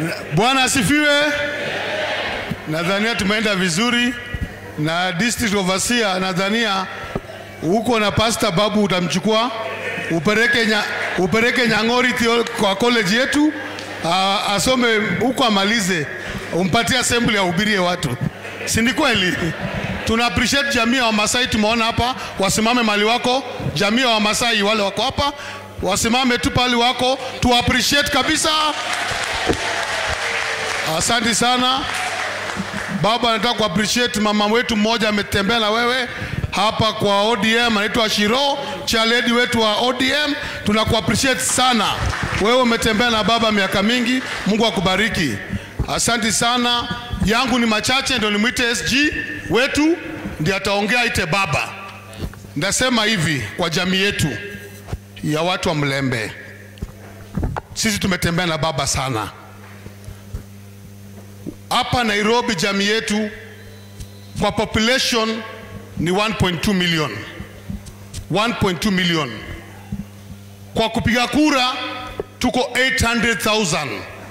Bwana asifiwe. Nadhania tumeenda vizuri na district overseer, nadhania huko na pastor Babu utamchukua upeleke, nya, upeleke Nyang'ori theo- kwa college yetu a, asome huko amalize, umpatie assembly ahubirie watu, si ni kweli? Tuna appreciate jamii ya Wamasai tumeona hapa, wasimame mali wako. Jamii ya Wamasai wale wako hapa wasimame tu pali wako, tu appreciate kabisa. Asante sana baba, nataka ku appreciate mama wetu mmoja ametembea na wewe hapa kwa ODM, anaitwa Shiro chaledi wetu wa ODM. Tunaku appreciate sana wewe, umetembea na baba miaka mingi. Mungu akubariki, asante sana. Yangu ni machache, ndio nimwite SG wetu ndiye ataongea, ite baba. Ndasema hivi kwa jamii yetu ya watu wa Mlembe, sisi tumetembea na baba sana hapa Nairobi. Jamii yetu kwa population ni 1.2 million, 1.2 million. Kwa kupiga kura tuko 800,000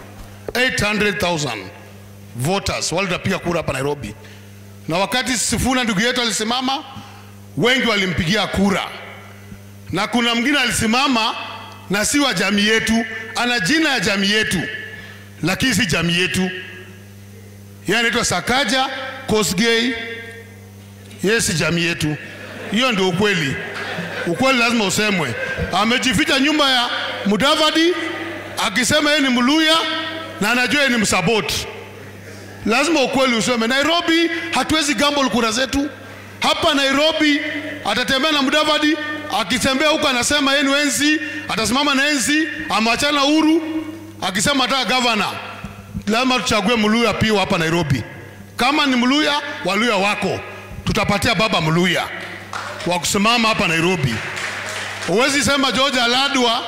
800,000 voters wale watapiga kura hapa Nairobi, na wakati Sifuna ndugu yetu alisimama, wengi walimpigia kura na kuna mwingine alisimama na si wa jamii yetu, ana jina ya jamii yetu, lakini si jamii yetu. Yeye anaitwa Sakaja Kosgei, yeye si jamii yetu. Hiyo ndio ukweli. Ukweli lazima usemwe. Amejificha nyumba ya Mudavadi akisema yeye ni Mluya na anajua yeye ni Msaboti. Lazima ukweli useme. Nairobi hatuwezi gamble kura zetu. Hapa Nairobi atatembea na Mudavadi akitembea huko anasema yeye ni enzi, atasimama na enzi, amewachana Uhuru akisema ataka gavana. Lazima tuchague Mluya pia hapa Nairobi. Kama ni Mluya, Waluya wako, tutapatia baba Mluya wa kusimama hapa Nairobi. Huwezi sema George Aladwa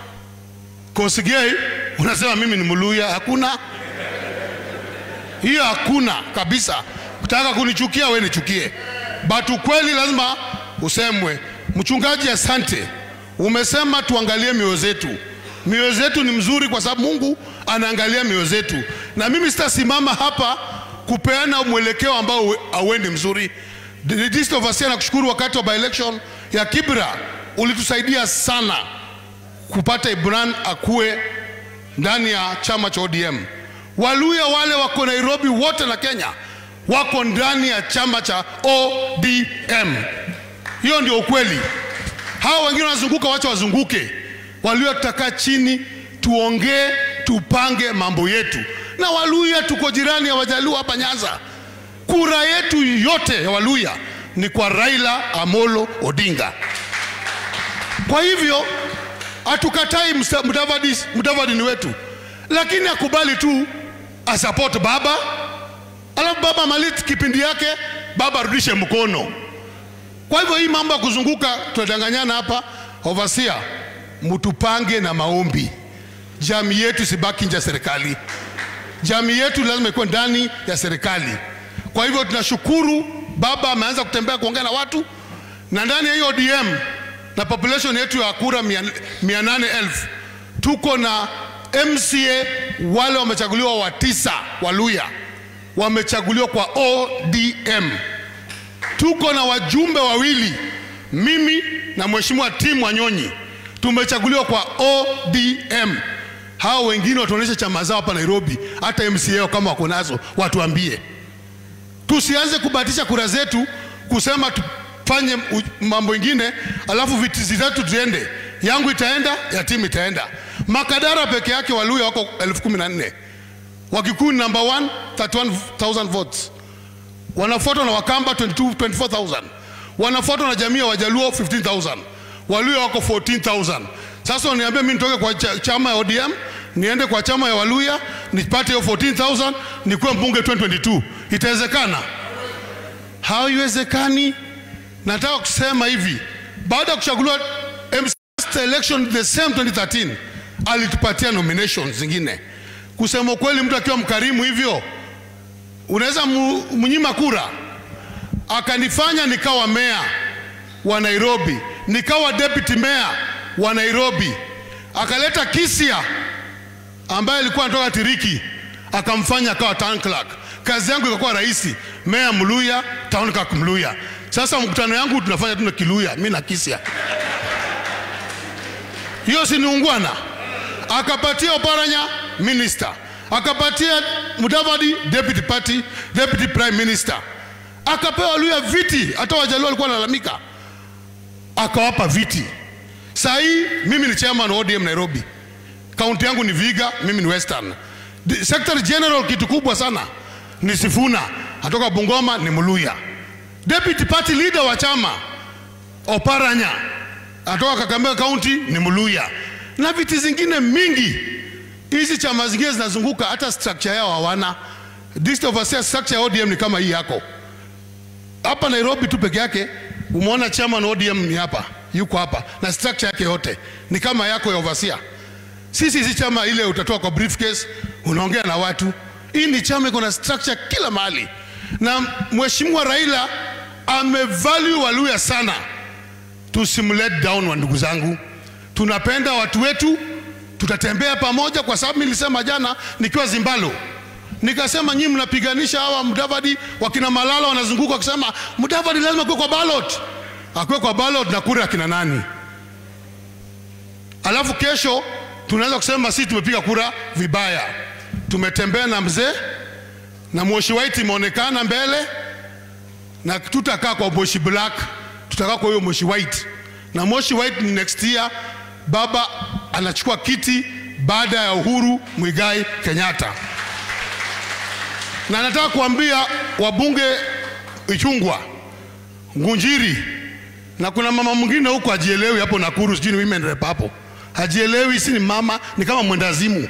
Kosigei unasema mimi ni Mluya. Hakuna hiyo, hakuna kabisa. Kutaka kunichukia we nichukie, but ukweli lazima usemwe. Mchungaji, asante, umesema tuangalie mioyo zetu. Mioyo zetu ni mzuri kwa sababu Mungu anaangalia mioyo zetu, na mimi sitasimama hapa kupeana mwelekeo ambao hauendi mzuri. District Overseer, nakushukuru wakati wa by election ya Kibra ulitusaidia sana kupata Ibran akue ndani ya chama cha ODM. Waluya wale wako Nairobi wote na Kenya wako ndani ya chama cha ODM. Hiyo ndio ukweli. Hawa wengine wanazunguka, wacha wazunguke. Waluya tutakaa chini tuongee, tupange mambo yetu, na Waluya tuko jirani ya Wajaluo hapa Nyanza. Kura yetu yote ya Waluya ni kwa Raila Amolo Odinga. Kwa hivyo hatukatai Msa- Mudavadi, Mudavadi ni wetu, lakini akubali tu asapoti baba, alafu baba amalize kipindi yake, baba arudishe mkono. Kwa hivyo hii mambo ya kuzunguka tunadanganyana hapa, overseer, mtupange na maombi. Jamii yetu sibaki nje ya serikali, jamii yetu lazima ikuwe ndani ya serikali. Kwa hivyo tunashukuru baba ameanza kutembea kuongea na watu, na ndani ya hiyo ODM na population yetu ya kura mia, mia nane elfu tuko na MCA wale wamechaguliwa wa tisa Waluya wamechaguliwa kwa ODM. Tuko na wajumbe wawili, mimi na mheshimiwa Tim Wanyonyi tumechaguliwa kwa ODM. Hao wengine watuonyeshe chama zao hapa Nairobi, hata MCA kama wako nazo watuambie. Tusianze kubahatisha kura zetu kusema tufanye u- mambo ingine, alafu viti zetu ziende. Yangu itaenda, ya timu itaenda. Makadara peke yake Waluya wako elfu kumi na nne Wakikuyu ni number one, 31,000 votes wanafuatwa na Wakamba 22 24,000 wanafuatwa na jamii ya Wajaluo 15,000 Waluya wako 14,000 Sasa uniambia mimi nitoke kwa cha, chama ya ODM niende kwa chama ya Waluya nipate hiyo 14,000 nikuwe mbunge 2022 itawezekana? Haiwezekani. Nataka kusema hivi, baada ya kuchaguliwa MC election the same 2013 alitupatia nominations zingine. Kusema ukweli, mtu akiwa mkarimu hivyo unaweza mu- mnyima kura. Akanifanya nikawa meya wa Nairobi, nikawa deputy meya wa Nairobi, akaleta Kisia ambaye alikuwa anatoka Tiriki, akamfanya akawa town clerk. Kazi yangu ikakuwa rahisi, meya Mluya, town clerk Mluya. Sasa mkutano yangu tunafanya tu na Kiluya, mimi na Kisia. Hiyo si ni ungwana? Akapatia Oparanya minister, akapatia Mudavadi deputy party, deputy prime minister, akapewa Luya viti. Hata Wajaluo walikuwa wanalalamika, akawapa viti. Saa hii mimi ni chairman wa ODM Nairobi, kaunti yangu ni Viga, mimi ni Western. Di- Secretary General kitu kubwa sana ni Sifuna, atoka Bungoma ni Mluya. Deputy party leader wa chama Oparanya atoka Kakamega County ni Mluya, na viti zingine mingi. Hizi chama zingine zinazunguka, hata structure yao hawana. District overseer structure ya ODM ni kama hii yako hapa Nairobi tu peke yake. Umeona chairman wa ODM ni hapa, yuko hapa na structure yake yote ni kama yako ya overseer. Sisi si chama ile utatoa kwa briefcase unaongea na watu. Hii ni chama iko na structure kila mahali, na mheshimiwa Raila amevalue Waluya sana. Tusimlet down wa ndugu zangu, tunapenda watu wetu, tutatembea pamoja, kwa sababu nilisema jana nikiwa Zimbalo nikasema nyinyi mnapiganisha hawa Mudavadi, wakina Malala wanazunguka wakisema Mudavadi lazima kuwe kwa ballot, akuwe kwa ballot na kura akina nani? Alafu kesho tunaweza kusema sisi tumepiga kura vibaya. Tumetembea na mzee na Moshi White imeonekana mbele, na tutakaa kwa Moshi Black, tutakaa kwa huyo Moshi White na Moshi White ni next year. Baba anachukua kiti baada ya Uhuru Muigai Kenyatta, na nataka kuambia wabunge Ichungwa, Ngunjiri na kuna mama mwingine huko hajielewi hapo Nakuru, sijui ni women rep hapo, hajielewi, si ni mama, ni kama mwendazimu.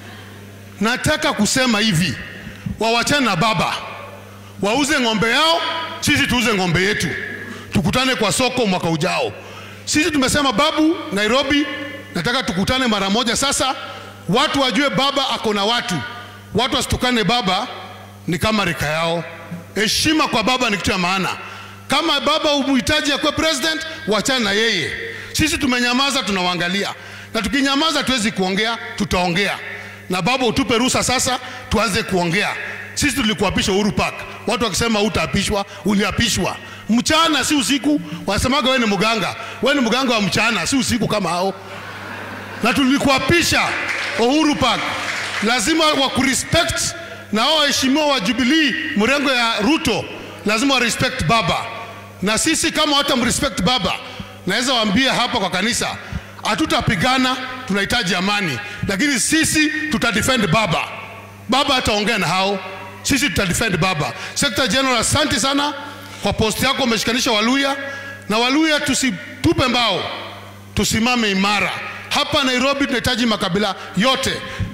Nataka kusema hivi, wawachane na baba, wauze ng'ombe yao, sisi tuuze ng'ombe yetu, tukutane kwa soko mwaka ujao. Sisi tumesema babu Nairobi, nataka tukutane mara moja. Sasa watu wajue baba ako na watu, watu wasitukane baba, ni kama rika yao. Heshima kwa baba ni kitu ya maana. Kama baba umhitaji akuwe president, wachana na yeye. Sisi tumenyamaza, tunawaangalia, na tukinyamaza tuwezi kuongea, tutaongea na baba, utupe ruhusa sasa tuanze kuongea. Sisi tulikuapisha Uhuru Park, watu wakisema utaapishwa, uliapishwa mchana, si usiku. Wanasemaga wewe ni mganga, wewe ni mganga wa mchana, si usiku kama hao. Na tulikuapisha Uhuru Park, lazima wakurespect na hao waheshimiwa wa Jubilee mrengo ya Ruto lazima wa respect baba, na sisi kama hata mrespect baba, naweza waambia hapa kwa kanisa, hatutapigana, tunahitaji amani, lakini sisi tutadefend baba. Baba hataongea na hao, sisi tutadefend baba. Secretary General, asante sana kwa posti yako, umeshikanisha Waluya na Waluya, tusitupe mbao, tusimame imara. Hapa Nairobi tunahitaji makabila yote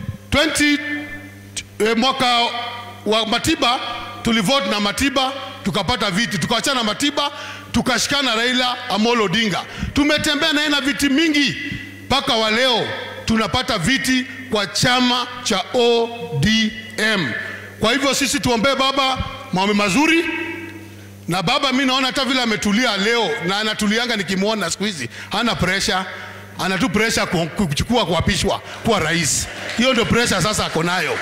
20 eh, mwaka wa Matiba tulivote na Matiba tukapata viti, tukawachana na Matiba tukashikana Raila Amolo Odinga. Tumetembea naye na viti mingi mpaka wa leo tunapata viti kwa chama cha ODM. Kwa hivyo sisi tuombee baba maombi mazuri, na baba mi naona hata vile ametulia leo na anatulianga, nikimwona siku hizi hana presha, ana tu presha kuchukua kuapishwa kuwa rais. Hiyo ndio presha sasa ako nayo.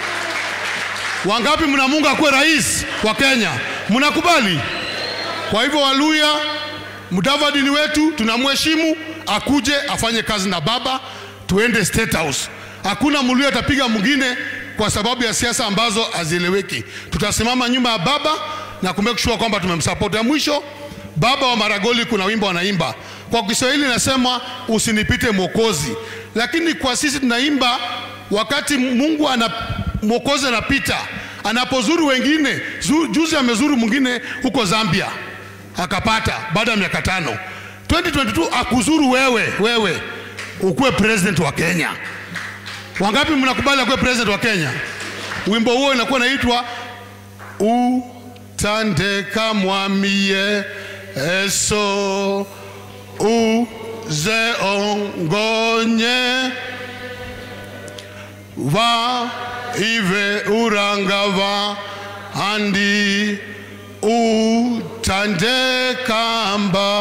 Wangapi mnamunga akuwe rais wa Kenya? Mnakubali? Kwa hivyo Waluya, Mudavadi ni wetu, tunamheshimu, akuje afanye kazi na baba, tuende State House. Hakuna Mluya atapiga mwingine kwa sababu ya siasa ambazo hazieleweki. Tutasimama nyuma ya baba na kumake sure kwamba tumemsupport. Ya mwisho, baba wa Maragoli, kuna wimbo wanaimba kwa Kiswahili nasema usinipite Mwokozi, lakini kwa sisi tunaimba wakati Mungu ana Mwokozi anapita anapozuru wengine. Zu, juzi amezuru mwingine huko Zambia akapata baada ya miaka tano. 2022 akuzuru wewe, wewe ukuwe president wa Kenya. Wangapi mnakubali akuwe president wa Kenya? Wimbo huo inakuwa inaitwa utandeka mwamie eso uze ongonye va ive urangava andi utandekamba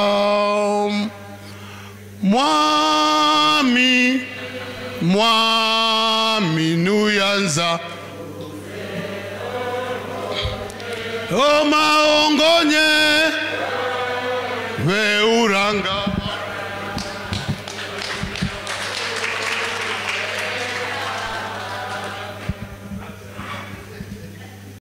mwami mwami nuyanza o maongo